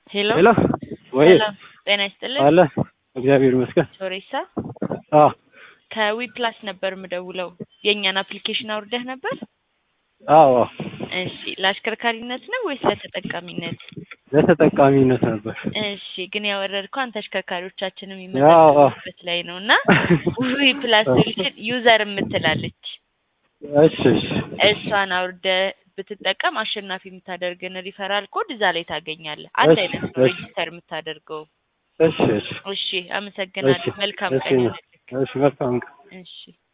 ሄሎ ሄሎ ወይ ሰላም ጤና ይስጥልን። አለ እግዚአብሔር ይመስገን። ሶሬሳ አዎ ከዊ ፕላስ ነበር የምደውለው። የእኛን አፕሊኬሽን አውርደህ ነበር? አዎ እሺ ለአሽከርካሪነት ነው ወይስ ለተጠቃሚነት? ለተጠቃሚነት ነበር። እሺ ግን ያወረድከው አንተ አሽከርካሪዎቻችንም አዎ። የሚመዘገቡበት ላይ ነው እና ዊ ፕላስ ሶሉሽን ዩዘር የምትላለች እሺ እሺ እሷን አውርደ ብትጠቀም አሸናፊ የምታደርግን ሪፈራል ኮድ እዛ ላይ ታገኛለህ። አንድ እሺ፣ አይነት ነው እሺ። ሬጂስተር የምታደርገው። እሺ እሺ እሺ አመሰግናለሁ። እሺ፣ መልካም እሺ፣ ቀን ይሁንልህ። እሺ መልካም ቀን። እሺ